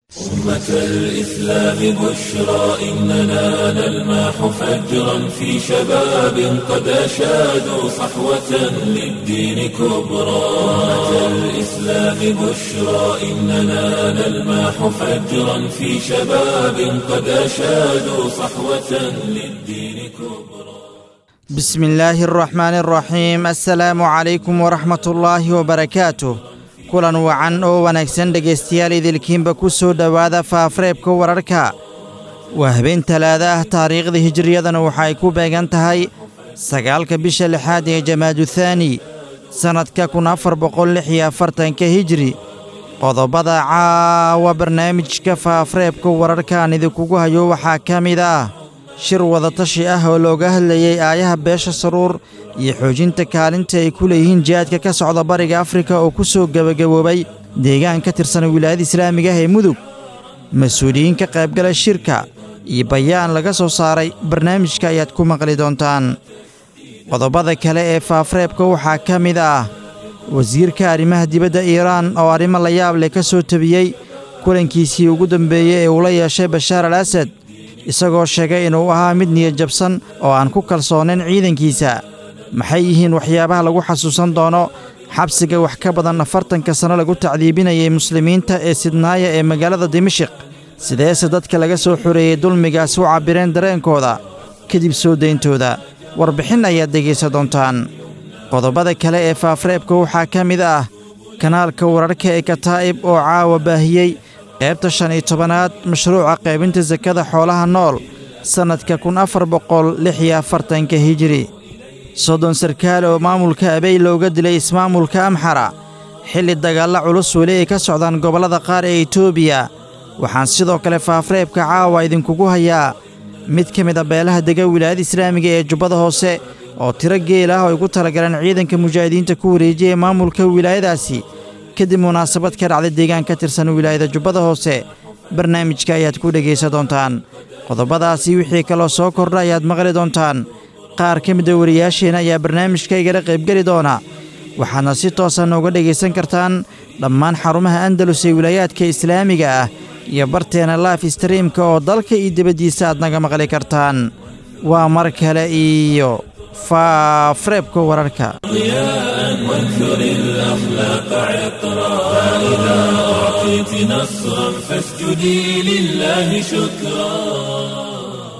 أمة الإسلام بشرى إننا نلمح فجرا في شباب قد أشادوا صحوة للدين كبرى أمة الإسلام بشرى إننا نلمح فجرا في شباب قد أشادوا صحوة للدين كبرى بسم الله الرحمن الرحيم السلaamu calaykum waraxmat ullaahi wabarakaatuh kulan wacan oo wanaagsan dhegaystayaal idilkiinba ku soo dhowaada faafreebka wararka waa habeen talaada ah taariikhda hijiriyadana waxa ay ku beegan tahay sagaalka bisha lixaad ee jamaaduthani sannadka kun afar boqol lix iyo afartanka hijri qodobada caawa barnaamijka faafreebka wararka aan idinkugu hayo waxaa ka mid ah shir wadatashi ah oo looga hadlayey aayaha beesha saruur iyo xoojinta kaalinta ay ku leeyihiin jihaadka ka socda bariga afrika oo ku soo gebagaboobay deegaan ka tirsan wilaayada islaamiga ah ee mudug mas-uuliyiin ka qaybgala shirka iyo bayaan laga soo saaray barnaamijka ayaad ku maqli doontaan qodobada kale ee faafreebka waxaa ka mid ah wasiirka arrimaha dibadda iiraan oo arrimo la yaab leh ka soo tebiyey kulankiisii ugu dambeeyey ee uu la yeeshay bashaar al asad isagoo sheegay inuu ahaa mid niyad jabsan oo aan ku kalsoonayn ciidankiisa maxay yihiin waxyaabaha lagu xasuusan doono xabsiga wax ka badan afartanka sanno lagu tacdiibinayay muslimiinta ee sidnaaya ee magaalada dimashiq sideese dadka laga soo xoreeyey dulmigaas u cabbireen dareenkooda kadib soo dayntooda warbixin ayaad dhegaysan doontaan qodobada kale ee faafreebka waxaa ka mid ah kanaalka wararka ee kataa'ib oo caawa baahiyey qaybta shan iyo tobanaad mashruuca qaybinta sakada xoolaha nool sannadka kun afar boqol lix iyo afartanka hijiri soddon sarkaal oo maamulka abey looga dilay ismaamulka amxara xilli dagaalla culus weli ay ka socdaan gobollada qaar ee etoobiya waxaan sidoo kale faafreebka caawa idinkugu hayaa mid ka mid a beelaha dega wilaayada islaamiga ee jubbada hoose oo tiro geel ah oo ay ku talagaleen ciidanka mujaahidiinta ku wareejiyay maamulka wilaayadaasi kadib munaasabad ka dhacday deegaan ka tirsan wilaayada jubbada hoose barnaamijka ayaad ku dhegaysan doontaan qodobadaasi wixii kaloo soo kordha ayaad maqli doontaan qaar ka mida wariyaasheenna ayaa barnaamijka igala qaybgeli doona waxaadna si toosa nooga dhegaysan kartaan dhammaan xarumaha andalus ee wilaayaadka islaamiga ah iyo barteena laif streamka oo dalka iyo dibaddiisa aad naga maqli kartaan waa mar kale iyo faafreebka wararka وانثر الأخلاق عطرا فإذا أعطيت نصرا فاسجدي لله شكرا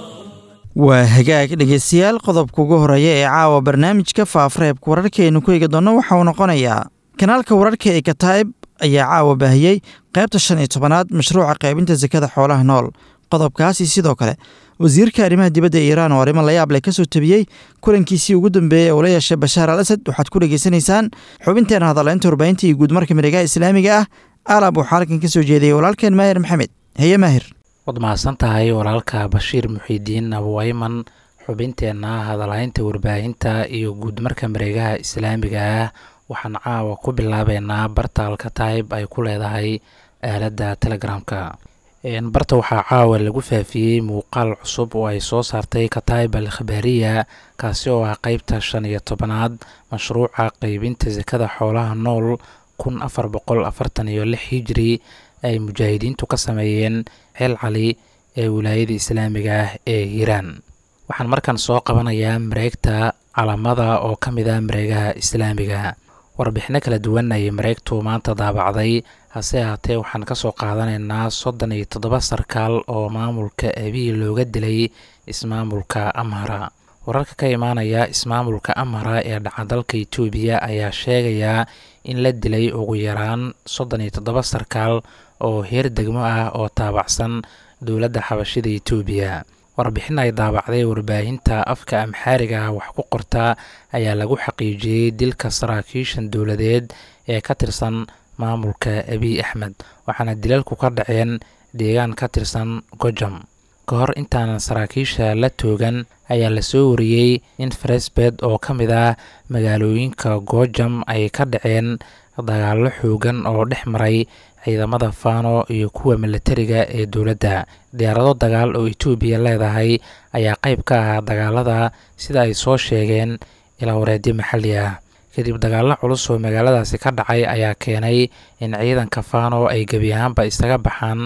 waa hagaag dhegaystayaal qodobka ugu horeeya ee caawa barnaamijka faafreebka wararkaaynu ku eegi doonno waxa uu noqonayaa kanaalka wararka ee kataa'ib ayaa caawa baahiyey qaybta shan iyo tobanaad mashruuca qaybinta sakada xoolaha nool qodobkaasi sidoo kale wasiirka arrimaha dibadda ee iiraan oo arrimo layaab leh ka soo tebiyey kulankiisii ugu dambeeyey ee uu la yeeshay bashaar al asad waxaad ku dhegaysanaysaan xubinteena hadaleynta warbaahinta iyo guudmarka miregaha islaamiga ah alab waxaa halkan ka soo jeediyey walaalkeen maahir maxamed heye maahir waad mahadsan tahay walaalka bashiir muxiidiin abuwayman xubinteenna hadalaynta warbaahinta iyo guudmarka mareegaha islaamiga ah waxaan caawa ku bilaabeynaa bartaalka taayib ay ku leedahay aaladda telegramka barta waxaa caawa lagu faafiyey muuqaal cusub oo ay soo saartay kataib al khabaariya kaasi oo ah qeybta shan iyo tobanaad mashruuca qeybinta sakada xoolaha nool kun afar boqol afartan iyo lix hijri ay mujaahidiintu ka sameeyeen xeel cali ee wilaayada islaamiga ah ee hiiraan waxaan markan soo qabanayaa mareegta calamada oo ka mid ah mareegaha islaamiga warbixino kala duwan ayay mareegtu maanta daabacday hase ahaatee waxaan kasoo qaadanaynaa soddon iyo toddoba sarkaal oo maamulka abiy looga dilay ismaamulka amhara wararka ka imaanaya ismaamulka amhara ee dhacadalka itoobiya ayaa sheegayaa in la dilay ugu yaraan soddon iyo toddoba sarkaal oo heer degmo ah oo taabacsan dowladda xabashida itoobiya warbixin ay daabacday warbaahinta afka amxaariga wax ku qorta ayaa lagu xaqiijiyey dilka saraakiishan dowladeed ee ka tirsan maamulka abiy axmed waxaana dilalku ka dhaceen deegaan ka tirsan gojam ka hor intaanan saraakiisha la toogan ayaa lasoo wariyey in faresbed oo ka mid ah magaalooyinka gojam ay ka dhaceen dagaallo xoogan oo dhex maray ciidamada fano iyo kuwa milatariga ee dowladda diyaarado dagaal oo etoobiya leedahay ayaa qayb ka ahaa dagaalada sida ay soo sheegeen ilaa wareedyo maxalli ah kadib dagaallo culus oo magaaladaasi ka dhacay ayaa keenay in ciidanka fano ay gebi ahaanba isaga baxaan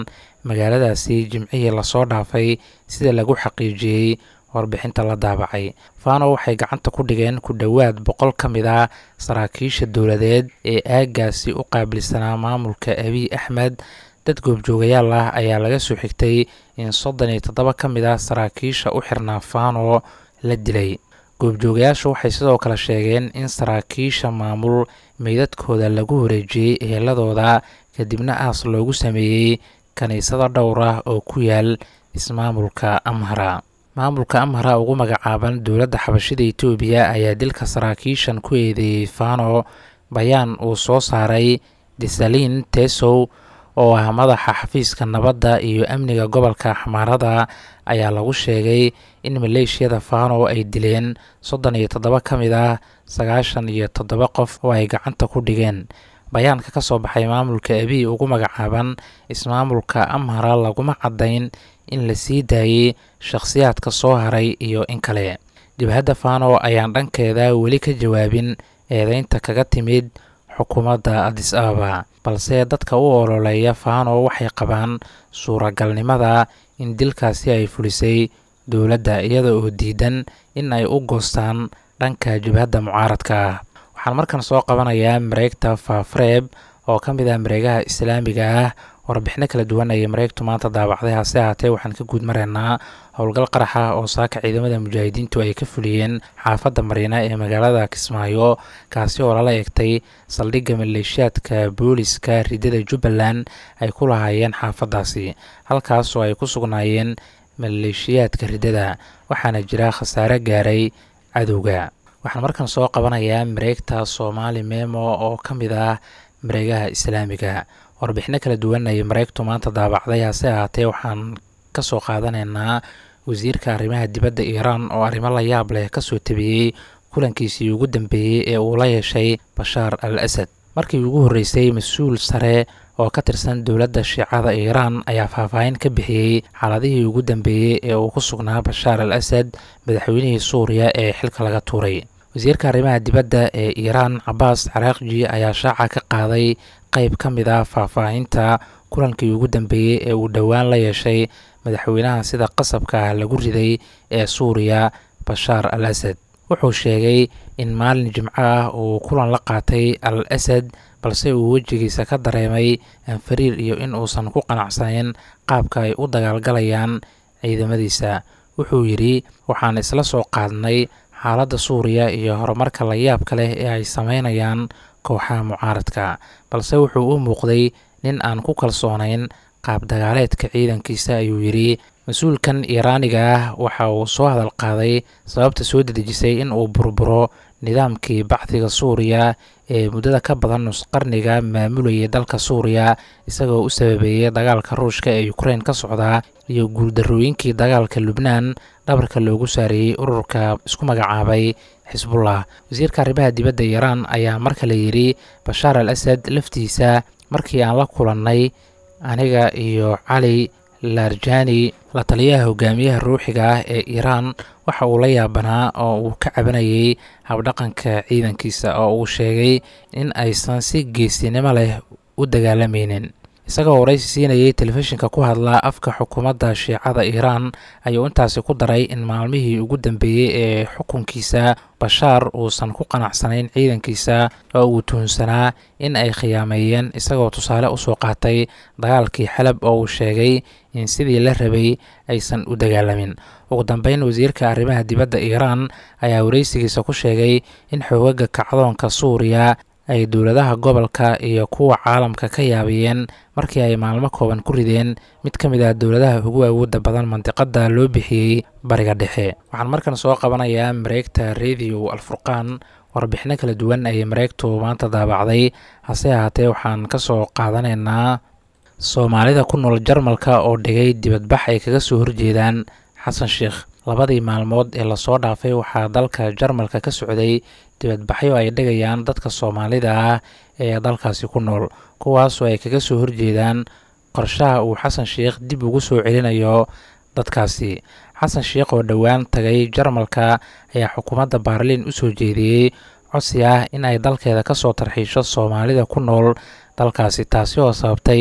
magaaladaasi jimcihii lasoo dhaafay sida lagu xaqiijiyey warbixinta la daabacay fano waxay gacanta ku dhigeen ku dhowaad boqol ka mid ah saraakiisha dowladeed ee aaggaasi u qaabilsanaa maamulka abiy axmed dad goobjoogayaal ah ayaa laga soo xigtay in soddon iyo toddoba ka mid ah saraakiisha u xirnaa fano la dilay goobjoogayaashu waxay sidoo kale sheegeen in saraakiisha maamul meydadkooda lagu wareejiyey eheladooda kadibna aas loogu sameeyey kiniisado dhowr ah oo ku yaal ismaamulka amhara maamulka amhara ugu magacaaban dowladda xabashida etoobiya ayaa dilka saraakiishan ku eedeeyey fano bayaan uu soo saaray desalin tesow oo ah madaxa xafiiska nabadda iyo amniga gobolka xamaarada ayaa lagu sheegay in maleeshiyada fano ay dileen soddon iyo toddoba ka mid ah sagaashan iyo toddoba qof oo ay gacanta ku dhigeen bayaanka ka soo baxay maamulka abiy ugu magacaaban ismaamulka amhara laguma caddayn in la sii daayey shakhsiyaadka soo haray iyo in kale jabhadda fano ayaan dhankeeda weli ka jawaabin eedeynta kaga timid xukuumadda adis ababa balse dadka u ololeeya fano waxay qabaan suuragalnimada in dilkaasi ay fulisay dowladda iyada oo diidan in ay u goostaan dhanka jabhadda mucaaradka ah waxaan markan soo qabanayaa mareegta faafreeb oo ka mid ah mareegaha islaamiga ah warbixino kala duwan ayay mareegtu maanta daabacday hase ahaatee waxaan ka guud maraynaa howlgal qaraxa oo saaka ciidamada mujaahidiintu ay ka fuliyeen xaafadda mariina ee magaalada kismaayo kaasi oo lala eegtay saldhigga maleeshiyaadka booliska ridada jubbaland ay ku lahaayeen xaafaddaasi halkaas oo ay ku sugnaayeen maleeshiyaadka ridada waxaana jira khasaare gaaray cadowga waxaan markan soo qabanayaa mareegta soomaali memo oo ka mid ah mareegaha islaamiga warbixino kala duwan ayay mareegtu maanta daabacday hase ahaatee waxaan ka soo qaadanaynaa wasiirka arrimaha dibadda iiraan oo arrimo la yaab leh kasoo tabiyey kulankiisii ugu dambeeyey ee uu la yeeshay bashaar al asad markii ugu horreysay mas-uul sare oo ka tirsan dowladda shiicada iiraan ayaa faahfaahin ka bixiyey xaaladihii ugu dambeeyey ee uu ku sugnaa bashaar al asad madaxweynihii suuriya ee xilka laga tuuray wasiirka arrimaha dibadda ee iiraan cabaas caraaqji ayaa shaaca ka qaaday qayb ka mid ah faahfaahinta kulankii ugu dambeeyey ee uu dhowaan la yeeshay madaxweynaha sida qasabka ah lagu riday ee suuriya bashaar al asad wuxuu sheegay in maalin jimco ah uu kulan la qaatay al asad balse uu wejigiisa ka dareemay anfariir iyo in uusan ku qanacsanayn qaabka ay u dagaalgalayaan ciidamadiisa wuxuu yidhi waxaan isla soo qaadnay xaaladda suuriya iyo horumarka la yaabka leh ee ay sameynayaan kooxaha mucaaradka balse wuxuu u muuqday nin aan ku kalsoonayn qaab dagaaleedka ciidankiisa ayuu yidhi mas-uulkan iiraaniga ah waxa uu soo hadal qaaday sababta soo dedejisay in uu burburo nidaamkii bacdiga suuriya ee muddada ka badan nusqarniga maamulayay dalka suuriya isagoo u sababeeyay dagaalka ruushka ee ukrein ka socdaa iyo guuldarrooyinkii dagaalka lubnaan dhabarka loogu saareeyey ururka isku magacaabay xisbullah wasiirka arrimaha dibadda iiraan ayaa mar kale yidhi bashaar al asad laftiisa markii aan la kulannay aniga iyo cali laarjani la taliyaha hogaamiyaha ruuxiga ah ee iiraan waxa uu la yaabanaa oo uu ka cabanayay habdhaqanka ciidankiisa oo uu sheegay in aysan si geesinimo leh u dagaalamaynin isagoo waraysi siinayay telefishinka ku hadla afka xukuumadda shiicada iiraan ayuu intaasi ku daray in maalmihii ugu dambeeyey ee xukunkiisa bashaar uusan ku qanacsanayn ciidankiisa oo uu tuhunsanaa in ay khiyaameeyeen isagoo tusaale usoo qaatay dagaalkii xalab oo uu sheegay in sidii la rabay aysan u dagaalamin ugu dambeyn wasiirka arrimaha dibadda iiraan ayaa waraysigiisa ku sheegay in xoogaga kacdoonka suuriya ay dowladaha gobolka iyo kuwa caalamka ka yaabiyeen markii ay maalmo kooban ku rideen mid ka mid ah dowladaha ugu awoodda badan mandiqada loo bixiyey bariga dhexe waxaan markan soo qabanayaa mareegta radio alfurqaan warbixino kala duwan ayay mareegtu maanta daabacday hase ahaatee waxaan ka soo qaadanaynaa soomaalida ku nool jarmalka oo dhigay dibadbax ay kaga soo horjeedaan xasan sheikh labadii maalmood ee lasoo dhaafay waxaa dalka jarmalka ka socday dibadbaxyo ay dhigayaan dadka soomaalida ah ee dalkaasi ku nool kuwaasoo ay kaga soo horjeedaan qorshaha uu xasan sheikh dib ugu soo celinayo dadkaasi xasan sheikh oo dhowaan tagay jarmalka ayaa xukuumadda baarliin u soo jeediyey codsi ah in ay dalkeeda ka soo tarxiisho soomaalida ku nool dalkaasi taasi oo sababtay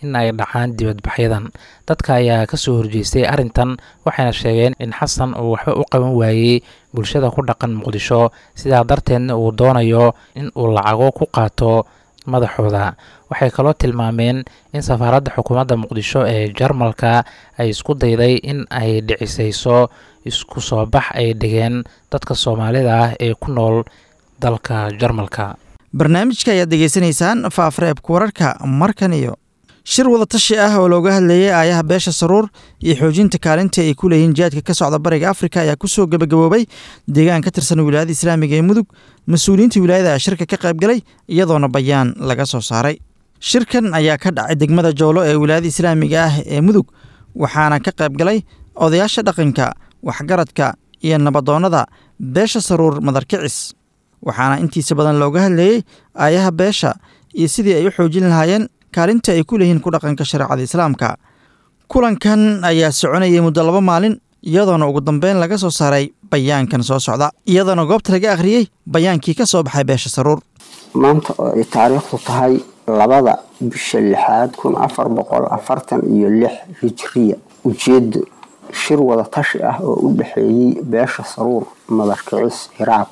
in ay dhacaan dibadbaxyadan dadka ayaa kasoo horjeestay arrintan waxayna sheegeen in xasan uu waxba u qaban waayey bulshada ku dhaqan muqdisho sidaa darteedna uu doonayo in uu lacago ku qaato madaxooda waxay kaloo tilmaameen in safaaradda xukuumadda muqdisho ee jarmalka ay isku dayday in ay dhicisayso isku soo bax ay dhigeen dadka soomaalida ah ee ku nool dalka jarmalka barnaamijka ayaad degeysanaysaan faafreebka wararka markan iyo shir wadatashi ah oo looga hadlayay aayaha beesha saruur iyo xoojinta kaalinta ay ku leeyihiin jihaadka ka socda bariga afrika ayaa kusoo gebagaboobay deegaan ka tirsan wilaayada islaamiga ee mudug mas-uuliyiinta wilaayada shirka ka qaybgalay iyadoona bayaan laga soo saaray shirkan ayaa ka dhacay degmada joolo ee wilaayada islaamiga ah ee mudug waxaana ka qaybgalay odayaasha dhaqanka waxgaradka iyo nabadoonnada beesha saruur madarkicis waxaana intiisa badan looga hadlayey aayaha beesha iyo sidii ay u xoojin lahaayeen kaalinta ay ku leeyihiin ku dhaqanka shareecada islaamka kulankan ayaa soconayay muddo laba maalin iyadoona ugu dambeyn laga soo saaray bayaankan soo socda iyadoona goobta laga akhriyey bayaankii ka soo baxay beesha saruur maanta oo ay taariikhdu tahay labada bisha lixaad kun afar boqol afartan iyo lix hijriya ujeedo shir wada tashi ah oo u dhexeeyey beesha saruur madarkicis hiraab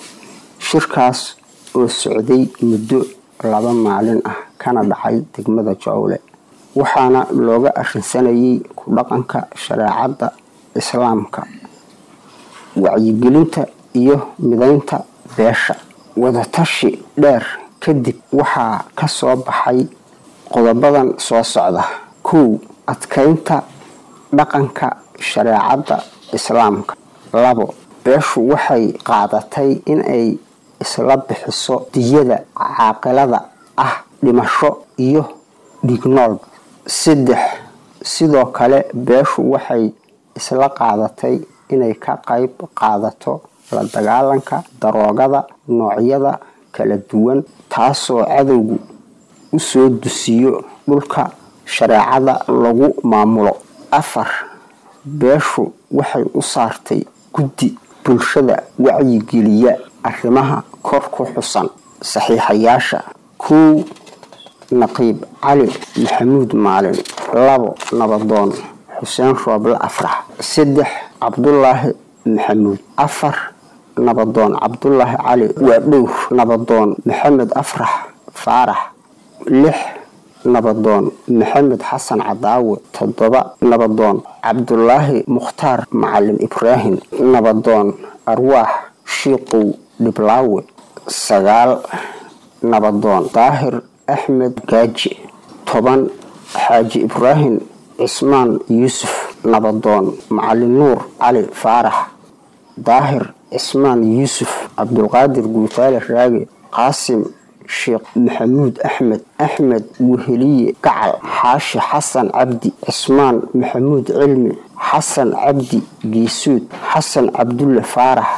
shirkaas oo socday muddo laba maalin ah kana dhacay degmada jowle waxaana looga arrinsanayay ku dhaqanka shareecadda islaamka wacyigelinta iyo midaynta beesha wadatashi dheer kadib waxaa ka soo baxay qodobadan soo socda kow adkaynta dhaqanka shareecadda islaamka labo beeshu waxay qaadatay inay isla bixiso diyada caaqilada ah dhimasho iyo dhignoolba saddex sidoo kale beeshu waxay isla qaadatay inay ka qayb qaadato la dagaalanka daroogada noocyada kala duwan taasoo cadowgu u soo dusiyo dhulka shareecada lagu maamulo afar beeshu waxay u saartay guddi bulshada wacyigeliya arrimaha kor ku xusan saxiixayaasha kow naqiib cali maxamuud maalin labo nabadoon xuseen rooble afrax saddex cabdulaahi maxamuud afar nabadoon cabdulaahi cali waadhowr nabadoon maxamed afrax faarax lix nabadoon maxamed xasan cadaawe toddoba nabadoon cabdulaahi mukhtaar macalin ibraahim nabadoon arwaax shiiqow dhiblaawe sagaal nabadoon daahir axmed gaaji toban xaaji ibraahim cismaan yuusuf nabadoon macalin nuur cali faarax daahir cismaan yuusuf cabdulqaadir guutaale raage qaasim sheekh maxamuud axmed axmed weheliye gacal xaashi xasan cabdi cismaan maxamuud cilmi xasan cabdi geesuud xasan cabdulle faarax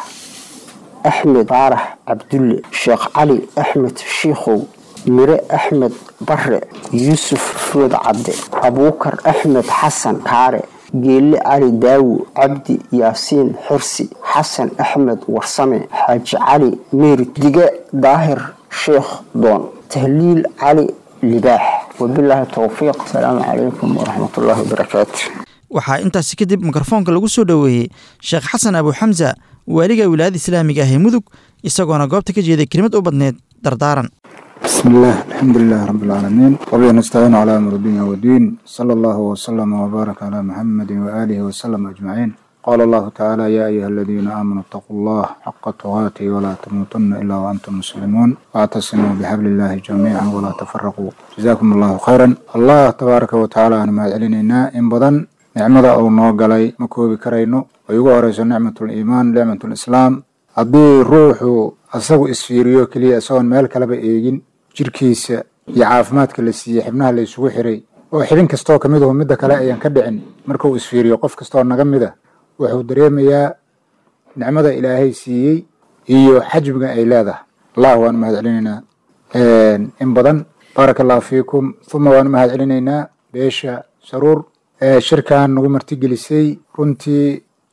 axmed faarax cabdulle sheekh cali axmed shiikhow mire axmed bare yuusuf food cadde abuukar axmed xasan kaare geelle cali daawo cabdi yaasiin xirsi xasan axmed warsame xaaji cali meerid dige daahir sheekh doon tahliil cali libaax wabilaahi towfiiq asalaamu calaykum waraxmatullaahi wabarakaatu waxaa intaasi kadib mikrofoonka lagu soo dhoweeyey sheekh xasan abu xamsa waaliga wilaayada islaamiga ah ee mudug isagoona goobta ka jeeday kelimad u badneed dardaaran بسم الله الحمد لله رب العالمين وبه نستعين على امر الدنيا والدين صلى الله وسلم وبارك على محمد واله وسلم اجمعين قال الله تعالى يا ايها الذين امنوا اتقوا الله حق تقاته ولا تموتن الا وانتم مسلمون واعتصموا بحبل الله جميعا ولا تفرقوا جزاكم الله خيرا الله تبارك وتعالى انا ما علينا ان بدن nicmada uu noo galay ma koobi karayno ay ugu horeyso nicmatul iimaan nicmatul islaam haddii ruuxu asagu isfiiriyo keliya isagoon meel kaleba eegin jirkiisa iyo caafimaadka la siiyey xibnaha la isugu xiray oo xibin kastoo ka mid ahu midda kale ayaan ka dhicin markuu isfiiriyo qof kastoo naga mida wuxuu dareemayaa nicmada ilaahay siiyey iyo xajmiga ay leedahay allah waan mahad celinaynaa in badan baaraka allahu fiikum uma waan mahad celinaynaa beesha saruur shirkan nagu martigelisay runtii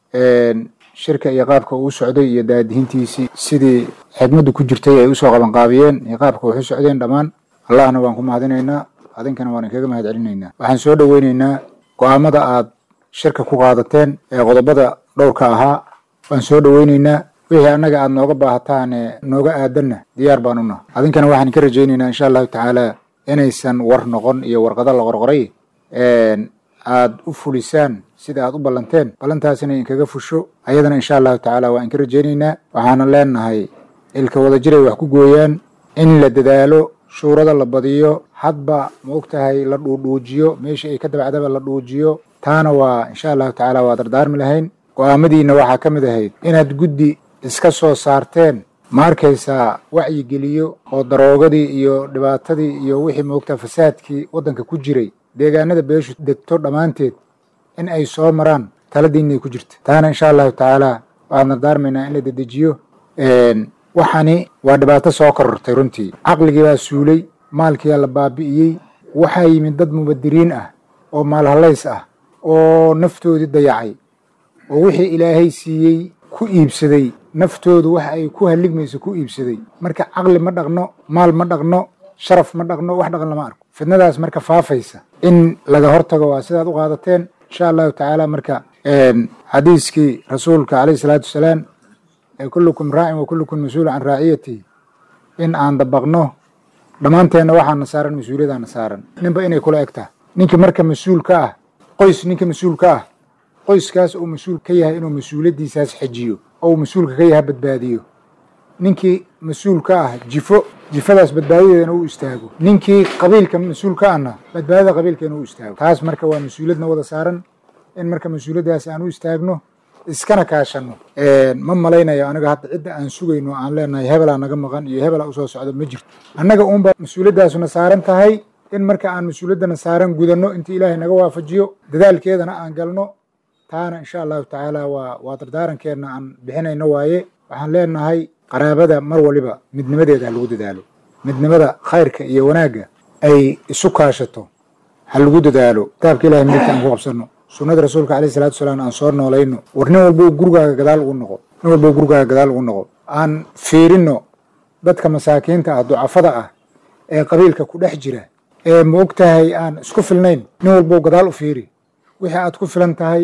shirka iyo qaabka uu socday iyo daadihintiisii sidii xidmaddu ku jirtay ay usoo qabanqaabiyeen iyo qaabka waxu socdeen dhammaan allahna waan ku mahadinaynaa adinkana waan inkaga mahad celinaynaa waxaan soo dhoweynaynaa go-aamada aad shirka ku qaadateen ee qodobada dhowrka ahaa waan soo dhoweynaynaa wixii annaga aad nooga baahataan ee nooga aadanna diyaar baan unaha adinkana waxaan ka rajaynaynaa insha allahu tacaala inaysan war noqon iyo warqado la qorqoray aad u fulisaan sida aad u ballanteen ballantaasina inkaga fusho ayadana insha allahu tacaala waa inka rajaynaynaa waxaana leenahay ilka wada jiray wax ku gooyaan in la dadaalo shuurada la badiyo hadba ma og tahay la dhuudhuujiyo meeshii ay ka dabacdaba la dhuujiyo taana waa insha allahu tacaala waa dardaarmi lahayn go-aamadiina waxaa ka mid ahayd inaad guddi iska soo saarteen ma arkaysaa wacyigeliyo oo daroogadii iyo dhibaatadii iyo wixii moogtaa fasaadkii waddanka ku jiray deegaanada beeshu degto dhammaanteed in ay soo maraan taladiinay ku jirta taana insha allahu tacaala waxaan dardaarmaynaa in la dedejiyo waxani waa dhibaato soo korortay runtii caqligii baa suulay maalkiibaa la baabi'iyey waxaa yimid dad mubadiriin ah oo maalhalays ah oo naftoodii dayacay oo wixii ilaahay siiyey ku iibsaday naftoodu waxa ay ku halligmayso ku iibsaday marka caqli ma dhaqno maal ma dhaqno sharaf ma dhaqno wax dhaqan lama arko fidnadaas marka faafaysa in laga hortago waa sidaad u qaadateen insha allahu tacaala marka xadiiskii rasuulka caleyhi salaatu wasalaam ee kullukum raacin wa kullukum mas-uul can raaciyatihi in aan dabaqno dhammaanteenna waxaana saaran mas-uuliyadaana saaran ninba inay kula eg tahay ninka marka mas-uul ka ah qoys ninka mas-uul ka ah qoyskaas uu mas-uul ka yahay inuu mas-uuliyaddiisaas xejiyo oo uu mas-uulka ka yahay badbaadiyo ninkii mas-uul ka ah jifo jifadaas badbaadadeedana u istaago ninkii qabiilka mas-uul ka ahna badbaadada qabiilkeena u istaago taas marka waa mas-uuliyadna wada saaran in marka mas-uuliyaddaas aan u istaagno iskana kaashanno ma malaynayo aniga hadda cidda aan sugayno aan leenahay hebelaa naga maqan iyo hebelaa usoo socda ma jirto annaga uunba mas-uuliyaddaasuna saaran tahay in marka aan mas-uuliyaddana saaran gudanno inta ilaahay naga waafajiyo dadaalkeedana aan galno taana insha allahu tacaala waa waa dardaarankeedna aan bixinayno waaye waxaan leenahay qaraabada mar waliba midnimadeeda ha lagu dadaalo midnimada khayrka iyo wanaagga ay isu kaashato ha lagu dadaalo kitaabka ilahay midigta aan ku qabsanno sunnada rasuulka caleyhi salatu wasalaam aan soo noolayno war nin walbo gurigaaga gadaal ugu noqo nin walbo gurigaaga gadaal ugu noqo aan fiirinno dadka masaakiinta ah ducafada ah ee qabiilka ku dhex jira ee ma og tahay aan isku filnayn nin walbo gadaal u fiiri wixii aad ku filan tahay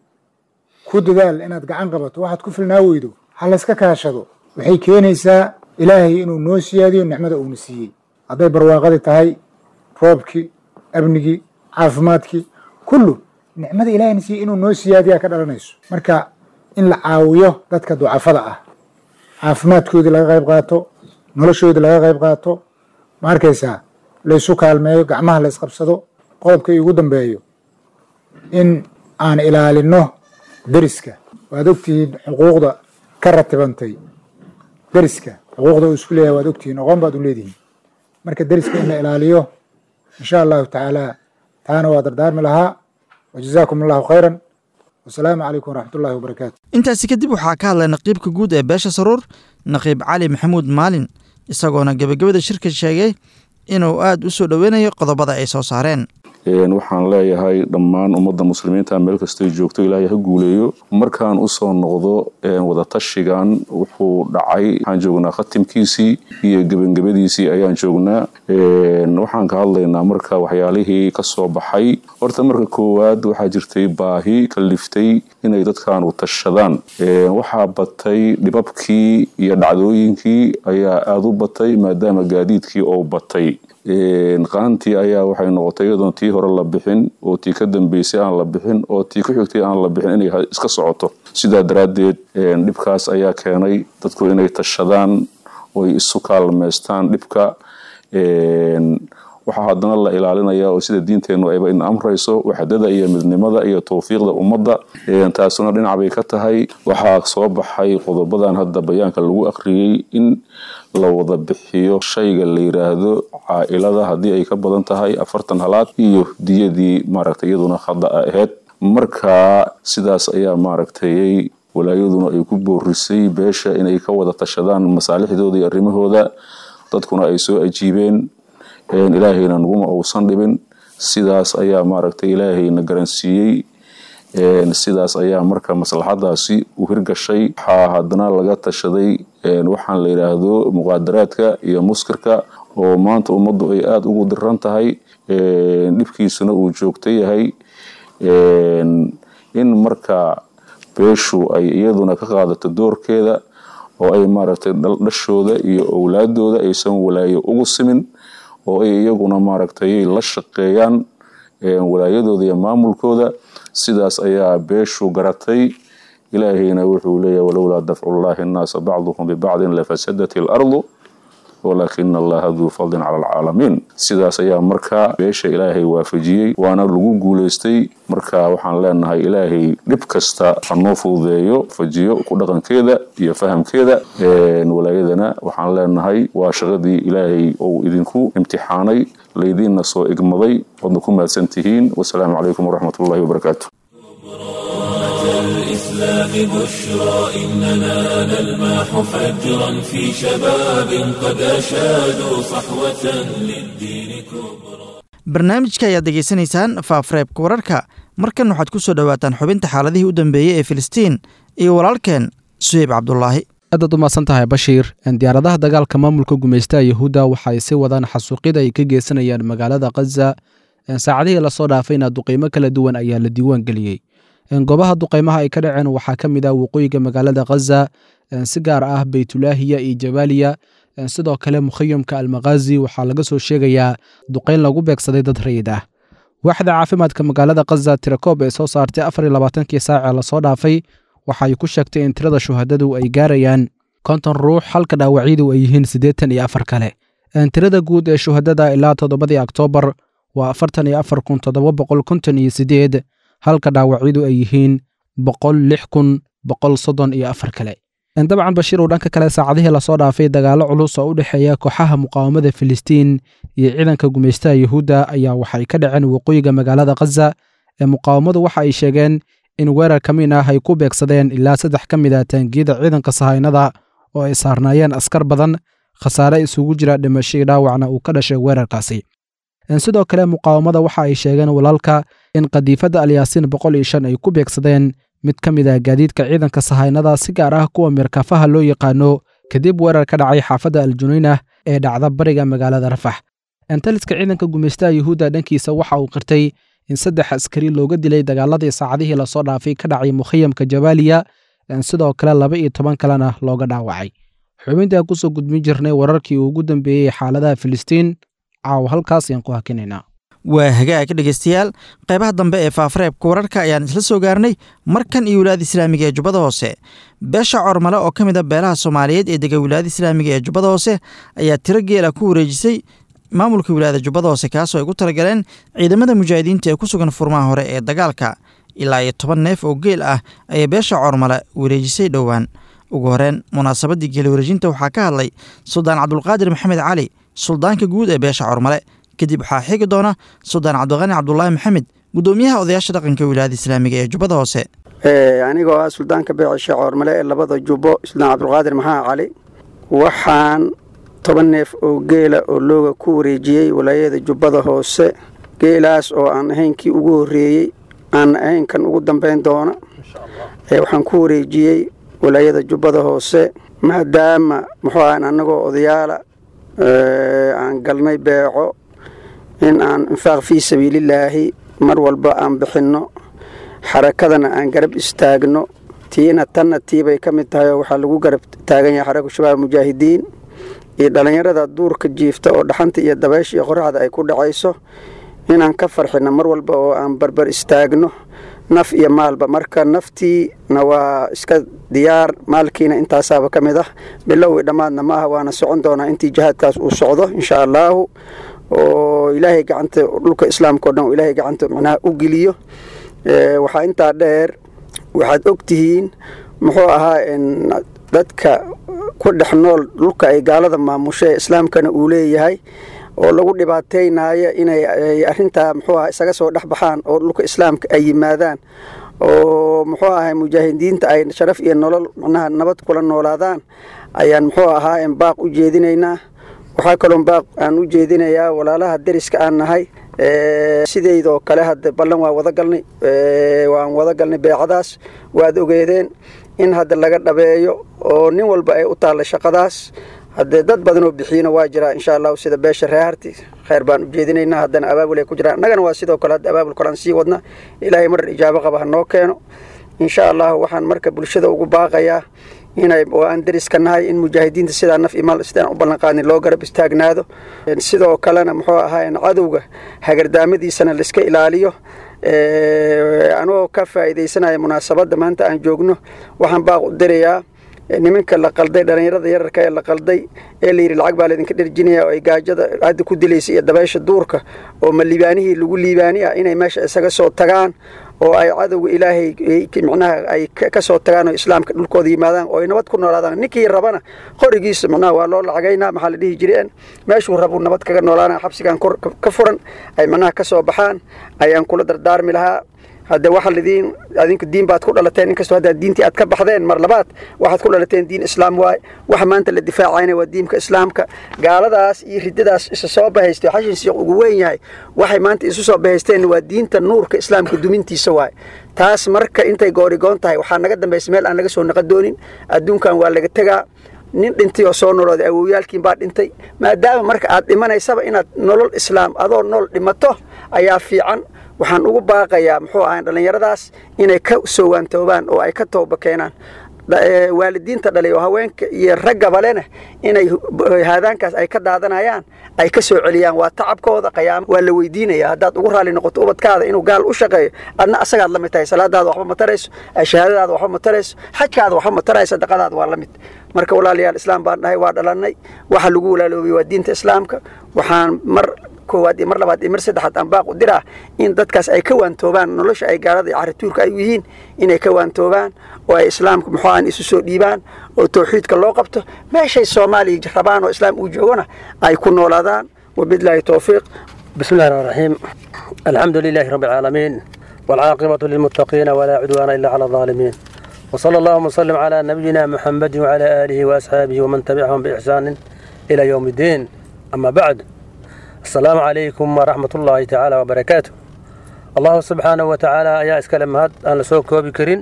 ku dadaal inaad gacan qabato waxaad ku filnaa weydo ha layska kaashado waxay keenaysaa ilaahay inuu noo siyaadiyo nicmada uuna siiyey hadday barwaaqadii tahay roobkii amnigii caafimaadkii kullu nicmada ilahayna siiyey inuu noo siyaadiyaa ka dhalanayso marka in la caawiyo dadka ducafada ah caafimaadkoodii laga qayb qaato noloshoodii laga qayb qaato ma arkaysaa laysu kaalmeeyo gacmaha la ysqabsado qodobka iugu dambeeyo in aan ilaalino deriska waad ogtihiin xuquuqda ka ratibantay deriska xuquuqda uu isku leeyahay waad ogtihiin oqoon baad u leedihiin marka deriska in la ilaaliyo insha allahu tacaala taana waa dardaarmi lahaa wajazaakum allahu khayran wasalaamu calaykum waraxmat ullahi wabarakaatu intaasi kadib waxaa ka hadlay naqiibka guud ee beesha saruur naqiib cali maxamuud maalin isagoona gebagabada shirka sheegay inuu aada u soo dhoweynayo qodobada ay soo saareen waxaan leeyahay dhammaan ummadda muslimiinta meel kastay joogto ilaahay ha guuleeyo markaan usoo noqdo wadatashigan wuxuu dhacay waxaan joognaa khatimkiisii iyo gebangabadiisii ayaan joognaa waxaan ka hadlaynaa marka waxyaalihii kasoo baxay horta marka koowaad waxaa jirtay baahi kaliftay inay dadkaanu tashadaan waxaa batay dhibabkii iyo dhacdooyinkii ayaa aada u batay maadaama gaadiidkii oo batay qaantii ayaa waxay noqotay iyadoon tii hore la bixin oo tii ka dambeysay aan la bixin oo tii ku xigtay aan la bixin inay iska socoto sidaa daraaddeed dhibkaas ayaa keenay dadku inay tashadaan oy isu kaalmeystaan dhibka waxaa haddana la ilaalinaya oo sida diinteennu ayba in amrayso waxdada iyo midnimada iyo towfiiqda ummadda taasuna dhinac bay ka tahay waxaa soo baxay qodobadan hadda bayaanka lagu akhriyey in la wada bixiyo shayga la yiraahdo caa-ilada haddii ay ka badan tahay afartan halaad iyo diyadii maaragtay iyaduna khada a ahayd marka sidaas ayaa maaragtay walaayaduna ay ku boorisay beesha inay ka wada tashadaan masaalixdooda iyo arrimahooda dadkuna ay soo ajiibeen ilaahayna naguma uusan dhibin sidaas ayaa maaragtay ilaahayna garansiiyey sidaas ayaa marka maslaxadaasi u hirgashay waxaa haddana laga tashaday waxaan la yidhaahdo muqaadaraadka iyo muskirka oo maanta ummaddu ay aada ugu diran tahay dhibkiisuna uu joogto yahay in marka beeshu ay iyaduna ka qaadato doorkeeda oo ay maaragtay dhashooda iyo owlaadooda aysan walaayo ugu simin oo ay iyaguna maaragtay la shaqeeyaan walaayadooda iyo maamulkooda sidaas ayaa beeshu garatay ilaahayna wuxuu leeyahy walowlaa dafcullaahi annaasa bacduhum bibacdin lafasadat ilardu walaakina allaha duu fadlin cala alcaalamiin sidaas ayaa markaa beesha ilaahay waafajiyey waana lagu guulaystay marka waxaan leenahay ilaahay dhib kasta hanoo fududeeyo fajiyo ku dhaqankeeda iyo fahamkeeda walaayadana waxaan leenahay waa shaqadii ilaahay ou idinku imtixaanay laydiinna soo igmaday waadna ku mahadsan tihiin wasalaamu calaykum waraxmat ullahi wabarakaatu الإسلام بشرى إننا نلمح فجرا في شباب قد أشادوا صحوة للدين كبرى barnaamijka ayaad degeysanaysaan faafreebka wararka markan waxaad ku soo dhowaataan xubinta xaaladihii u dambeeyey ee filistiin iyo walaalkeen suheyb cabdulaahi aadaad u mahadsan tahay bashiir diyaaradaha dagaalka maamulka gumaystaha yahuudda waxa ay si wadaan xasuuqyada ay ka geysanayaan magaalada khaza saacadihii lasoo dhaafayna duqeymo kala duwan ayaa la diiwaan geliyey goobaha duqeymaha ay ka dhaceen waxaa ka mid ah waqooyiga magaalada khaza si gaar ah beytulaahiya iyo jabaaliya sidoo kale mukhayamka almakhazi waxaa laga soo sheegayaa duqeyn lagu beegsaday dad rayid ah waaxda caafimaadka magaalada khaza tirakoob ee soo saartay afar iyo labaatankii saacee lasoo dhaafay waxa ay ku sheegtay in tirada shuhadadu ay gaarayaan konton ruux halka dhaawacyadu ay yihiin siddeetan iyo afar kale tirada guud ee shuhadada ilaa toddobadii oktoobar waa afartan iyo afar kun toddoba boqol konton iyo siddeed halka dhaawacyadu ay yihiin boqol lix kun boqol soddon iyo afar kale dabcan bashiir uu dhanka kale saacadihii lasoo dhaafay dagaallo culus oo u dhexeeya kooxaha muqaawamada filistiin iyo ciidanka gumaystaha yuhuudda ayaa waxay ka dhaceen waqooyiga magaalada khaza ee muqaawamadu waxa ay sheegeen in weerar ka mid ah ay ku beegsadeen ilaa saddex ka mid ah taangiyada ciidanka sahaynada oo ay saarnaayeen askar badan khasaare isugu jira dhimashadii dhaawacna uu ka dhashay weerarkaasi sidoo kale muqaawamada waxa ay sheegeen walaalka in qadiifadda alyaasiin boqol iyo shan ay ku beegsadeen mid ka mid ah gaadiidka ciidanka sahaynada si gaar ah kuwa mirkafaha loo yaqaano kadib weerar ka dhacay xaafadda aljunaynah ee dhacda bariga magaalada rafax entaliska ciidanka gumaystaha yuhuudda dhankiisa waxa uu qirtay in saddex askari looga dilay dagaaladii saacadihii lasoo dhaafay ka dhacay mukhayamka jabaaliya sidoo kale laba iyo toban kalena looga dhaawacay xubintaa kusoo gudbin jirnay wararkii ugu dambeeyey xaaladaha filistiin caawa halkaas ayaan ku hakinaynaa waa hagaag dhegeystayaal qaybaha dambe ee faafareebka wararka ayaan isla soo gaarnay markan iyo wilaayada islaamiga ee jubbada hoose beesha cormale oo ka mid a beelaha soomaaliyeed ee dega wilaayada islaamiga ee jubbada hoose ayaa tiro geela ku wareejisay maamulka wilaayada jubbada hoose kaasoo ay ku talagaleen ciidamada mujaahidiinta ee ku sugan furmaha hore ee dagaalka ilaa iyo toban neef oo geel ah ayay beesha cormale wareejisay dhowaan ugu horeen munaasabadii geela wareejinta waxaa ka hadlay suldaan cabdulqaadir maxamed cali suldaanka guud ee beesha cormale kadib waxaa xigi doona suldaan cabdiqani cabdulaahi maxamed gudoomiyaha odayaasha dhaqanka wilaayada islaamiga ee jubbada hoose anigoo ah suldaanka beecisha coormale ee labada jubbo suldaan cabdulqaadir maxamed cali waxaan toban neef oo geela oo looga ku wareejiyey walaayada jubbada hoose geelaas oo aan ahayn kii ugu horreeyey aan ahayn kan ugu dambayn doona waxaan ku wareejiyey walaayada jubbada hoose maadaama muxuu ahan annagoo odayaala aan galnay beeco in aan infaaq fii sabiilillaahi mar walba aan bixinno xarakadana aan garab istaagno tiina tanna tiibay ka mid tahay oo waxaa lagu garab taagan yahay xaraka shabaab mujaahidiin iyo dhallinyarada duurka jiifta oo dhaxanta iyo dabaysha iyo qoraxda ay ku dhacayso inaan ka farxinno mar walba oo aan barbar istaagno naf iyo maalba marka naftiina waa iska diyaar maalkiina intaasaaba ka mid ah bilowii dhammaadna ma aha waana socon doonaa intii jihaadkaas uu socdo insha allaahu oo ilaahay gacanta dhulka islaamka o dhan oo ilaahay gacanta macnaha u geliyo waxaa intaa dheer waxaad og tihiin muxuu ahaa dadka ku dhex nool dhulka ay gaalada maamusho ee islaamkana uu leeyahay oo lagu dhibaataynayo inay arintaa muxuu aha isaga soo dhex baxaan oo dhulka islaamka ay yimaadaan oo muxuu ahay mujaahidiinta ay sharaf iyo nolol macnaha nabad kula noolaadaan ayaan muxuu ahaa baaq u jeedinaynaa waxaa kaloo baaq aan u jeedinayaa walaalaha deriska aan nahay sideydoo kale hadda ballan waa wada galnay waan wada galnay beecadaas waad ogeedeen in hadda laga dhabeeyo oo nin walba ay u taalla shaqadaas haddee dad badan oo bixiyina waa jiraa insha allahu sida beesha reeharti khayr baan u jeedinaynaa haddana abaabul ay ku jiraan annagana waa sidoo kale hadda abaabul kale aan sii wadna ilaahay marar ijaabo qaba ha noo keeno insha allahu waxaan marka bulshada ugu baaqayaa inay oo aan dariska nahay in mujaahidiinta sidaa naf imaal sidaan u ballanqaadin loo garab istaagnaado sidoo kalena muxuu ahaa cadowga hagardaamadiisana laiska ilaaliyo anoo ka faa'iidaysanaya munaasabadda maanta aan joogno waxaan baaq u dirayaa nimanka la qalday dhallinyarada yararka ee la qalday ee la yidhi lacag baa laydinka dherjinaya oo ay gaajada hadda ku dilaysa iyo dabaysha duurka oo ma liibaanihii lagu liibaani ah inay meesha isaga soo tagaan oo ay cadowga ilaahay micnaha ay ka soo tagaan oo islaamka dhulkooda yimaadaan oo ay nabad ku noolaadaan ninkii rabana qorigiisa micnaha waa loo lacagaynaa maxaa la dhihi jireen meeshuu rabuu nabad kaga noolaana xabsigan ka furan ay micnaha ka soo baxaan ayaan kula dardaarmi lahaa hadde waxa lidiin adinku diin baad ku dhalateen inkastoo hadda diintii aad ka baxdeen mar labaad waxaad ku dhalateen diin islaam waaye waxa maanta la difaacayna waa diinka islaamka gaaladaas iyo riddadaas isa soo bahaystay xashin siiq ugu weyn yahay waxay maanta isu soo bahaysteen waa diinta nuurka islaamka dumintiisa waaye taas marka intay goorigoon tahay waxaa naga dambaysa meel aan laga soo naqa doonin adduunkan waa laga tegaa nin dhintay oo soo nolooday awowyaalkiin baa dhintay maadaama marka aad dhimanaysaba inaad nolol islaam adoo nool dhimato ayaa fiican waxaan ugu baaqayaa muxuu ahay dhallinyaradaas inay ka soo waantoobaan oo ay ka tooba keenaan waalidiinta dhalay oo haweenka iyo raggabalena inay haadaankaas ay ka daadanayaan ay ka soo celiyaan waa tacabkooda qayaamo waa la weydiinaya haddaad ugu raalli noqoto ubadkaada inuu gaal u shaqeeyo adna asagaad la mid tahay salaadaada waxba ma tarayso shahaadadaada waxba ma tarayso xajkaada waxba ma tarayso sadaqadaada waa la mid marka walaalayaal islaam baan dhahay waa dhalannay waxa lagu walaaloobay waa diinta islaamka waxaan mar koowaad iyo mar labaad iyo mar saddexaad aan baaq u diraa in dadkaas ay ka waantoobaan nolosha ay gaalada iyo carituurka ay u yihiin inay ka waantoobaan oo ay islaamka muxuu aan isu soo dhiibaan oo tawxiidka loo qabto meeshay soomaaliya rabaan oo islaam uu joogona ay ku noolaadaan wabilaahi towfiiq بسم الله الرحمن الرحيم الحمد لله رب العالمين والعاقبة للمتقين ولا عدوان إلا على الظالمين وصلى الله وسلم على نبينا محمد وعلى آله وأصحابه ومن تبعهم بإحسان إلى يوم الدين أما بعد السلام عليكم ورحمة الله تعالى وبركاته الله سبحانه وتعالى يا اسكلم هاد أنا سو كوبي كرين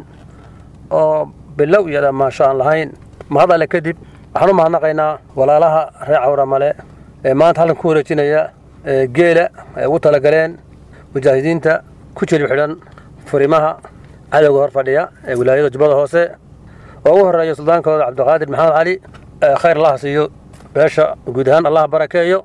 oo bilow iyada maasha aan lahayn mahad alle kadib waxaan u mahadnaqaynaa walaalaha reer cawra male ee maanta halkan ku wareejinaya ee geela ay ugu talagaleen mujaahidiinta ku jilib xidhan furimaha cadowga hor fadhiya ee wilaayada jubbada hoose oo ugu horeeya suldaankooda cabdiqaadir maxamed cali khayr allaha siiyo beesha guud ahaan allah barakeeyo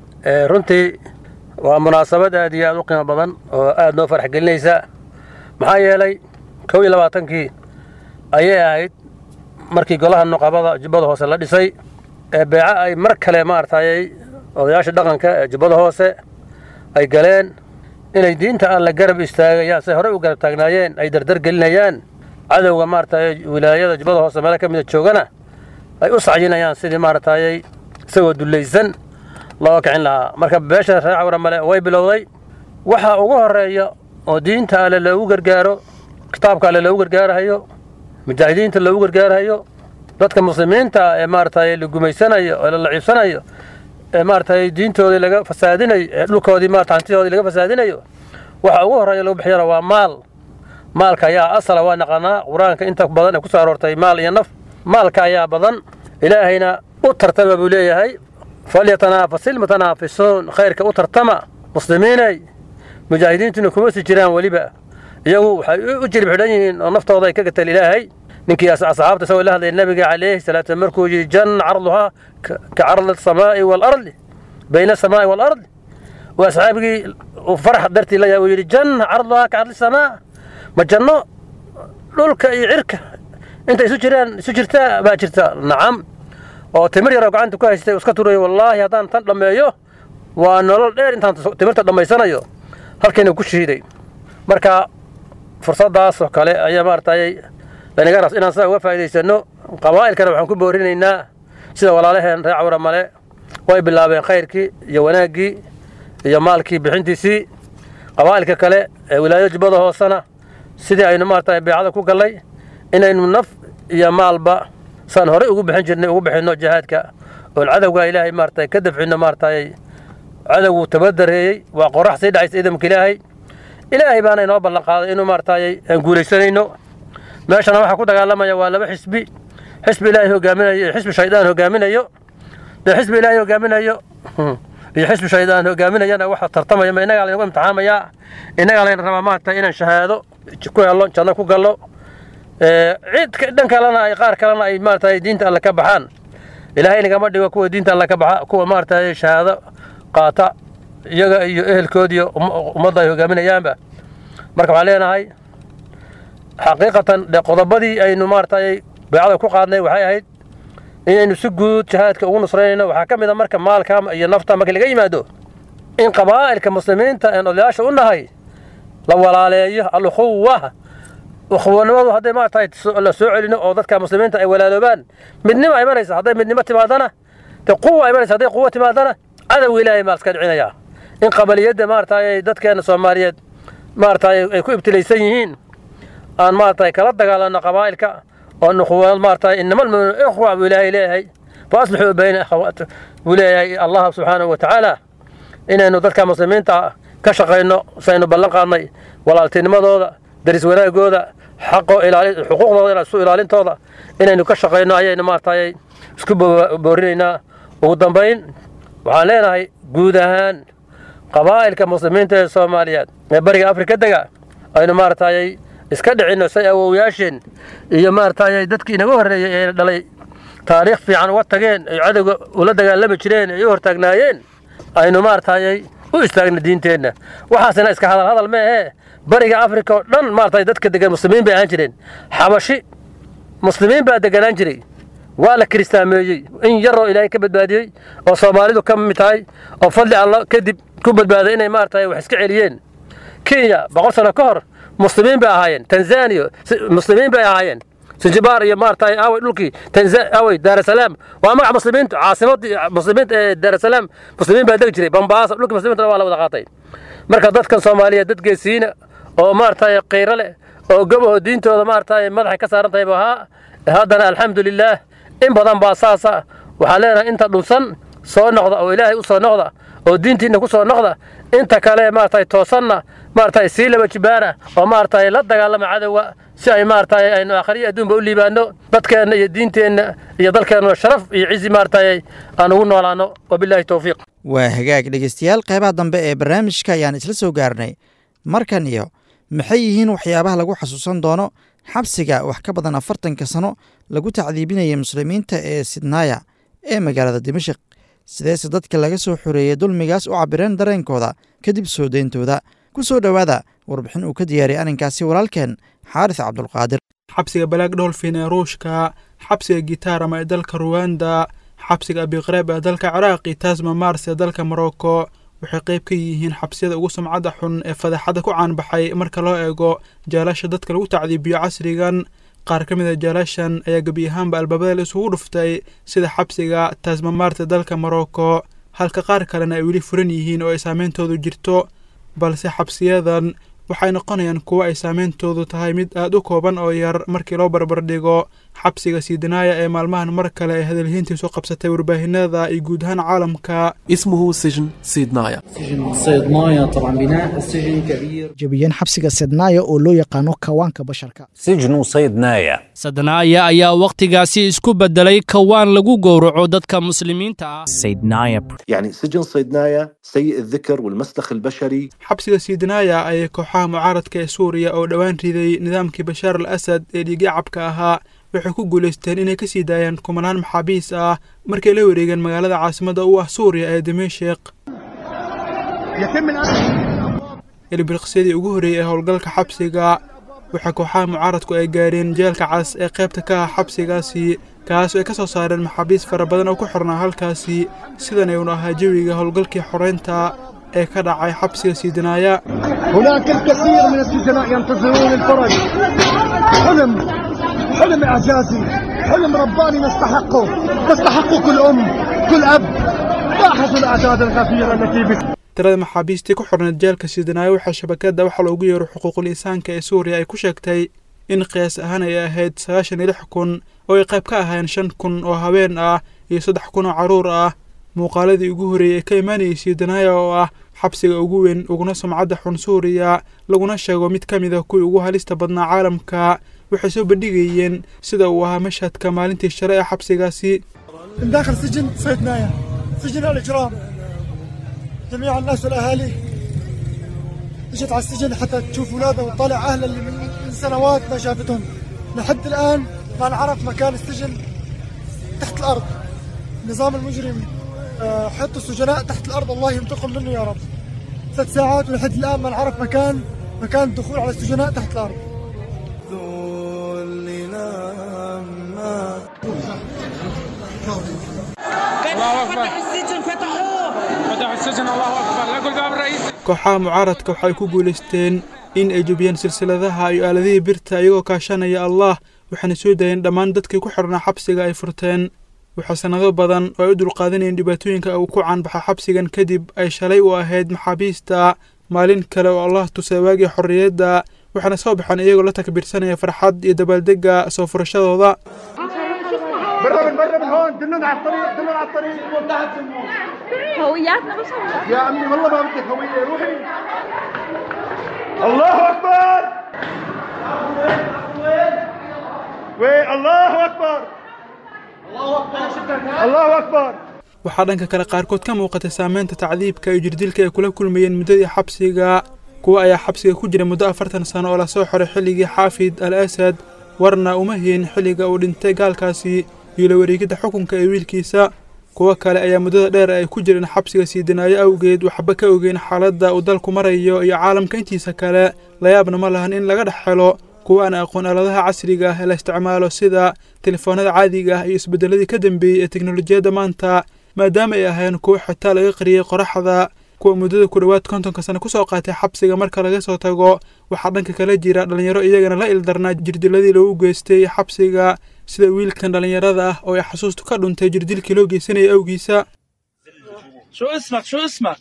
runtii waa munaasabad aad iyo aad u qiimo badan oo aad noo farax gelinaysa maxaa yeelay kow iyo labaatankii ayay ahayd markii golaha nuqabada jubbada hoose la dhisay ee beeco ay mar kale maaragtay odayaasha dhaqanka ee jubbada hoose ay galeen inay diinta aan la garab istaagayaan say horey u garab taagnaayeen ay dardar gelinayaan cadowga maaragtay wilaayada jubbada hoose meelo ka mida joogana ay u sacyinayaan sidii maaragtay isagoo dullaysan loo kicin lahaa marka beesha reer cawra male way bilowday waxa ugu horeeya oo diinta alle loogu gargaaro kitaabka alle loogu gargaarahayo mujaahidiinta loogu gargaarahayo dadka muslimiinta ee maaragtay la gumaysanayo oo la laciibsanayo ee maaragtay diintoodii laga fasaadinayo ee dhulkoodii maarata hantidoodii laga fasaadinayo waxa ugu horreeya lagu bixiyana waa maal maalka ayaa asala waa naqanaa qur-aanka inta badan ee ku soo aroortay maal iyo naf maalka ayaa badan ilaahayna u tartama buu leeyahay falyatanaafasil mutanaafisuun khayrka u tartama muslimiinay mujaahidiintuna kuma sii jiraan weliba iyagu waxay u jirib xidhan yihiin oo naftooda ay ka gateen ilaahay ninkii asxaabta isagoo la hadlaya nabiga calayhi salaatu markuu yidhi janna carduhaa ka cardi asamaa'i waalardi bayna asamaa'i waalardi waa asxaabigii farax dartii la yahay uu yidhi janna carduhaa ka cardi samaa ma janno dhulka iyo cirka inta isu jiraan isu jirtaa baa jirta nacam oo timir yaroo gacanta ku haystay iska turayo wallaahi haddaan tan dhammeeyo waa nolol dheer intaan timirta dhammaysanayo halkayna ku shiiday marka fursadaas oo kale ayaa maaragtay laynaga ras inaan sidaa uga faa'idaysano qabaa'ilkana waxaan ku boorinaynaa sida walaalaheen reer cawra male way bilaabeen khayrkii iyo wanaaggii iyo maalkii bixintiisii qabaa'ilka kale ee wilaayada jubbada hoosena sidii aynu maaragtay beecada ku gallay inaynu naf iyo maalba saan horey ugu bixin jirnay ugu bixinno jihaadka oon cadowga ilaahay maaragtay ka dafcinno maaragtay cadowgu tabadareeyey waa qorax sii dhacaysa idamka ilaahay ilaahay baana inoo ballan qaaday inuu maaragtay aan guulaysanayno meeshana waxaa ku dagaalamaya waa laba xisbi xisbi ilaahay hogaaminayo iyo xisbi shaydaan hogaaminayo dee xisbi ilaahay hogaaminayo iyo xisbi shaydaan hogaaminayana waxa tartamaya ma innagaa laynagu imtixaamayaa innagaa layna rabaa maanta inaan shahaado ku hello janno ku gallo cid dhan kalena ay qaar kalena ay maarata diinta alle ka baxaan ilaahay nagama dhigo kuwa diinta alle ka baxa kuwa maarata shahaado qaata iyaga iyo ehelkoodiyo ummadda ay hogaaminayaanba marka waxaan leenahay xaqiiqatan de qodobadii aynu maaragtay beecada ku qaadnay waxay ahayd inaynu si guud jihaadka ugu nusraynayno waxaa ka mid a marka maalka iyo nafta marka laga yimaado in qabaa'ilka muslimiinta een odayaasha u nahay la walaaleeyo alukhuwa ukhuwanimadu hadday maaragtay la soo celino oo dadka muslimiinta ay walaaloobaan midnimo ay imanaysa hadday midnimo timaadana de quwa ay imanaysa hadday quwa timaadana cadowga ilaahay maa iska dhicinayaa in qabaliyadda maaragtay dadkeena soomaaliyeed maaragtay ay ku ibtilaysan yihiin aan maaragtay kala dagaalano qabaa'ilka oo nuquwad maaragtay inama almu'minu ikhwa buu ilaahay leeyahay fa aslixuu bayna akhawaat buu leeyahay allah subxaanahu wa tacaala inaynu dadka muslimiinta ka shaqayno saynu ballan qaadnay walaaltinimadooda daris wanaagooda xaqo ilaali xuquuqdooda isu ilaalintooda inaynu ka shaqayno ayaynu maaragtay isku boorinaynaa ugu dambayn waxaan leenahay guud ahaan qabaa'ilka muslimiinta ee soomaaliyeed ee bariga afrika dega aynu maaragtay iska dhicinno say awowyaasheen iyo maaragtay dadkii inaga horreeyey ee dhalay taariikh fiican uga tageen ay cadowga ula dagaalami jireen ay u hortaagnaayeen aynu maaragtay u istaagna diinteenna waxaasina iska hadal hadal ma ahee bariga afrika oo dhan maaragtay dadka degan muslimiin bay ahaan jireen xabashi muslimiin baa deganaan jiray waa la kiristaameeyey in yaroo ilaahay ka badbaadiyey oo soomaalidu ka mid tahay oo fadli alla kadib ku badbaaday inay maaragtay wax iska celiyeen kenya boqol sano ka hor muslimiin bay ahaayeen tanzania muslimiin bay ahaayeen sinjibaar iyo maaragtay awey dhulkii awey daarasalaam waa magaca muslimiinta caasimadii muslimiinta ee daarasalaam muslimiin baa degi jiray bambaasa dhulkii muslimiinta waa la wada qaatay marka dadkan soomaaliyeed dad geesiina oo maaragtay qiiro leh oo gobaho diintooda maaragtay madaxay ka saaran tahay bu ahaa haddana alxamdulilaah in badan baa saasa waxaan leenahay inta dhunsan soo noqda oo ilaahay u soo noqda oo diintiinna ku soo noqda inta kale maaragtay toosanna maaragtay sii laba jibaana oo maaragtay la dagaalama cadowga si ay maaragtay aynu aakhriyo adduunba u liibaano dadkeenna iyo diinteenna iyo dalkeenna sharaf iyo cizi maaragtay aan ugu noolaano wabilaahi towfiiq waa hagaag dhegeystayaal qeybaha dambe ee barnaamijka ayaan isla soo gaarnay markan iyo maxay yihiin waxyaabaha lagu xasuusan doono xabsiga wax ka badan afartanka sano lagu tacdiibinayay muslimiinta ee sidnaaya ee magaalada dimashik sideese dadka laga soo xoreeyey dulmigaas u cabireen dareenkooda kadib soo deyntooda ku soo dhowaada warbixin uu ka diyaariyay arrinkaasi walaalkeen xaaris cabdulqaadir xabsiga balaag dholfin ee ruushka xabsiga gitaarama ee dalka ruwanda xabsiga abiqreeb ee dalka ciraaq iyo tasma mars ee dalka morocco waxay qayb ka yihiin xabsiyada ugu sumcadda xun ee fadaxadda ku caanbaxay marka loo eego jaalasha dadka lagu tacdiibiyo casrigan qaar ka mid a jaalashan ayaa gebi ahaanba albaabada la isugu dhuftay sida xabsiga tasmamart ee dalka morocco halka qaar kalena ay weli furan yihiin oo ay saameyntoodu jirto balse xabsiyadan waxay noqonayaan kuwo ay saameyntoodu tahay mid aad u kooban oo yar markii loo barbardhigo xabsiga siidinaaya ee maalmahan mar kale ay hadalhiintiisu qabsatay warbaahinada iyo guud ahaan caalamka اسمه سجن سيدنايا سجن صيدنايا طبعا بناء السجن كبير jabiyeen xabsiga sednaaya oo loo yaqaano kawaanka basharka سجن صيدنايا sadnaaya ayaa wakhtigaasi isku beddelay kawaan lagu gowraco dadka muslimiinta ah سيدنايا يعني سجن صيدنايا سيء الذكر والمسلخ البشري xabsiga siidinaaya ayay kooxaha mucaaradka ee suuriya oo dhowaan riday nidaamkii bashaar al asad ee dhiigyacabka ahaa waxay ku guulaysteen inay ka sii daayaan kumanaan maxaabiis ah markay la wareegeen magaalada caasimadda u ah suuriya ee dimashik ilbiriqsyadii ugu horreeyey ee howlgalka xabsiga waxaa kooxaha mucaaradku ay gaareen jeelka cas ee qaybta ka ah xabsigaasi kaas oo ay ka soo saareen maxaabiis fara badan oo ku xirnaa halkaasi sidan ayuunu ahaa jawiga howlgalkii xoreynta ee ka dhacay xabsiga siidinaaya هناك الكثير من السجناء ينتظرون الفرج حلم حلم إعجازي حلم رباني نستحقه نستحقه كل أم كل أب لاحظوا الأعداد الغفيرة التي بس tirada maxaabiistii ku xorneed jeelka siidinaayo waxaa shabakadda waxaa loogu yeero xuquuqul insaanka ee suuriya ay ku sheegtay in qiyaas ahaan ay ahayd sagaashan iyo lix kun oo ay qayb ka ahayn shan kun oo haween ah iyo saddex kun oo carruur ah muuqaaladii ugu horreeyey ee ka imaanayay siidinaaya oo ah xabsiga ugu weyn uguna sumcadda xun suuriya laguna sheego mid ka mid a kuwii ugu halista badnaa caalamka waxay soo bandhigayeen sida uu ahaa mashhadka maalintii shale ee xabsigaasi من داخل سجن صيدنايا سجن الإجرام جميع الناس والأهالي اجت على السجن حتى تشوف أولادها وتطالع أهلها اللي من سنوات ما شافتهم لحد الآن ما نعرف مكان السجن تحت الأرض النظام المجرم حط السجناء تحت الأرض الله ينتقم منه يا رب ثلاث ساعات ولحد الآن ما نعرف مكان مكان الدخول على السجناء تحت الأرض الله اكبر فتحوا السجن فتحوه فتحوا السجن الله اكبر لا باب الرئيس kooxaha mucaaradka waxay ku guulaysteen in ay jubiyeen silsiladaha iyo aaladihii birta iyagoo kaashanaya allah waxaana soo daayeen dhammaan dadkii ku xidhnaa xabsiga ay furteen waxaa sannado badan oo ay u dulqaadanayeen dhibaatooyinka uu ku caanbaxa xabsigan kadib ay shalay u ahayd maxaabiista maalin kale oo allah tusay waagii xorriyadda waxaana soo baxeen iyagoo la takbiirsanaya farxad iyo dabaaldegga soo furashadooda برا من برا من هون دلونا على الطريق دلونا على الطريق هوياتنا بس يا عمي والله ما بدك هوية روحي الله أكبر وي الله أكبر الله أكبر waxaa dhanka kale qaarkood ka muuqatay saameynta tacdiibka iyo jirdilka ay kula kulmayeen muddadii xabsiga kuwa ayaa xabsiga ku jira muddo afartan sano oo lasoo xoray xilligii xaafid al asad warna uma hiin xilliga uu dhintay gaalkaasi iyo la wareegidda xukunka ee wiilkiisa kuwo kale ayaa muddada dheer ay ku jireen xabsiga sii dinaayo awgeed waxba ka ogeyn xaaladda uu dalku marayo iyo caalamka intiisa kale layaabna ma lahan in laga dhex helo kuwa aan aqoon aaladaha casriga ah ee la isticmaalo sida telefoonada caadiga ah iyo isbeddeladii ka dambeeyey ee teknolojiyadda maanta maadaama ay ahayn kuwo xitaa laga qariyey qoraxda kuwa muddada ku dhowaad kontonka sano kusoo qaatay xabsiga marka laga soo tago waxaa dhanka kala jira dhallinyaro iyagana la ildarnaa jirdiladii loogu geystay xabsiga sida wiilkan dhallinyarada ah oo ay xasuustu ka dhuntay jirdilkii loo geysanayay awgiisa شو اسمك شو اسمك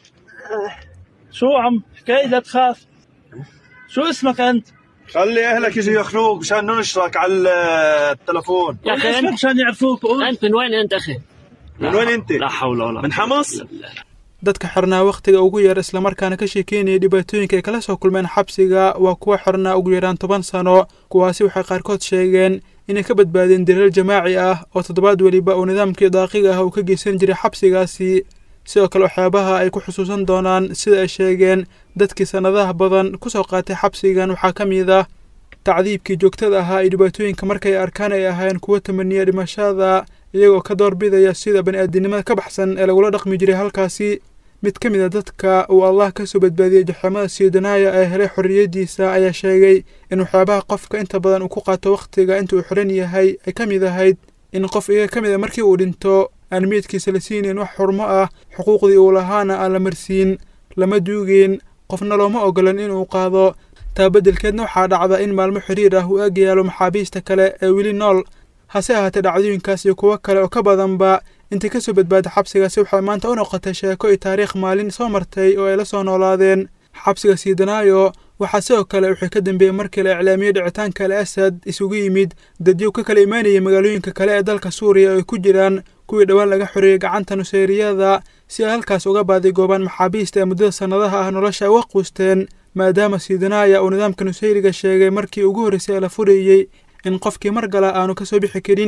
شو عم حكاية لا تخاف شو اسمك انت خلي اهلك يجوا ياخذوك مشان ننشرك على التلفون يا اخي اسمك مشان يعرفوك قول انت من وين انت اخي؟ من وين انت؟ لا حول ولا من حمص؟ dadka xirnaa wakhtiga ugu yar islamarkaana ka sheekeynaya dhibaatooyinka ay kala soo kulmeen xabsiga waa kuwa xirnaa ugu yaraan toban sano kuwaasi waxay qaarkood sheegeen inay ka badbaadeen daliil jamaaci ah oo toddobaad weliba uu nidaamkii daaqiga ah uu ka geysan jiray xabsigaasi sidoo kale waxyaabaha ay ku xusuusan doonaan sida ay sheegeen dadkii sannadaha badan ku soo qaatay xabsigan waxaa ka mid ah tacdiibkii joogtada ahaa iyo dhibaatooyinka markay arkaan ay ahaayeen kuwo tamaniya dhimashada iyagoo ka doorbidaya sida bani'aadinimada ka baxsan ee lagula dhaqmi jiray halkaasi mid ka mid a dadka uu allah ka soo badbaadiyey jaxamada siidanaaya ee helay xorriyaddiisa ayaa sheegay in waxyaabaha qofka inta badan uu ku qaato wakhtiga inta uu xiran yahay ay ka mid ahayd in qof iyaga ka mid a markii uu dhinto aan meydkiisa la siinayn wax xurmo ah xuquuqdii uu lahaana aan la marsiin lama duugeen qofna looma ogolan inuu qaado taa beddelkeedna waxaa dhacda in maalmo xiriir ah uu ag yaalo maxaabiista kale ee weli nool hase ahaatee dhacdooyinkaas iyo kuwo kale oo ka badanba intii ka soo badbaaday xabsigaasi waxay maanta u noqotay sheeko iyo taariikh maalin soo martay oo ay la soo noolaadeen xabsiga siidanaayo waxaa sidoo kale wuxuu ka dambeeyey markii la iclaamiyey dhicitaanka al asad isugu yimid dadyow ka kala imaanayay magaalooyinka kale ee dalka suuriya oo ay ku jiraan kuwii dhowaan laga xoreeyey gacanta nuseyriyada si ay halkaas uga baadigoobaan maxaabiista ee muddada sannadaha ah nolosha ay uga quusteen maadaama siidanaaya uu nidaamka nusayriga sheegay markii ugu horreysay ee la furayey in qofkii mar gala aanu ka soo bixi karin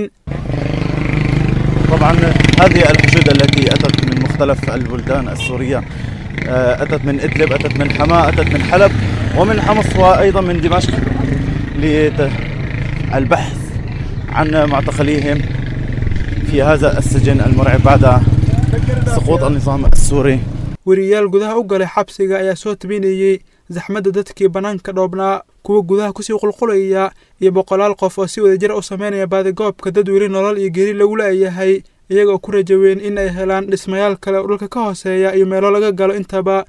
طبعا هذه الحشود التي أتت من مختلف البلدان السورية أتت من إدلب أتت من حماة أتت من حلب ومن حمص وأيضا من دمشق للبحث عن معتقليهم في هذا السجن المرعب بعد سقوط النظام السوري weriyaal gudaha u galay xabsiga ayaa soo tabinayey zaxmadda dadkii bannaanka dhoobnaa kuwa gudaha kusii qulqulaya iyo boqolaal qof oo si wadajir u sameynaya baadigoobka dad weli nolol iyo geri lagu leeyahay iyagoo ku rajaweyn in ay helaan dhismayaal kale oo dhulka ka hooseeya iyo meelo laga galo intaba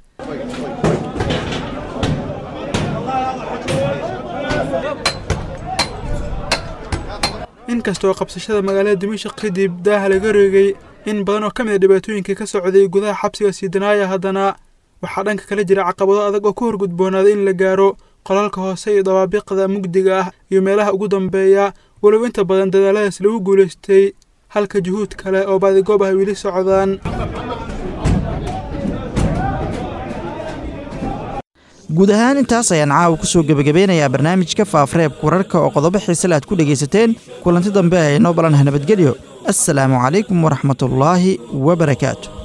inkastoo qabsashada magaalada dimashaq kadib daaha laga reegay in badan oo ka mid a dhibaatooyinkii ka socday gudaha xabsiga siidanaaya haddana waxaa dhanka kala jira caqabado adag oo ku horgudboonaaday in la gaaro qolalka hoose iyo dabaabiqda mugdiga ah iyo meelaha ugu dambeeya walow inta badan dadaaladaas lagu guulaystay halka juhuud kale oo baadigoob ah weli socdaan guud ahaan intaas ayaan caawa ku soo gebagabeynayaa barnaamijka faafareebka wararka oo qodobo xiisale aad ku dhegaysateen kulanti dambe haynoo balanaha nabadgelyo assalaamu calaykum waraxmatullaahi wabarakaatu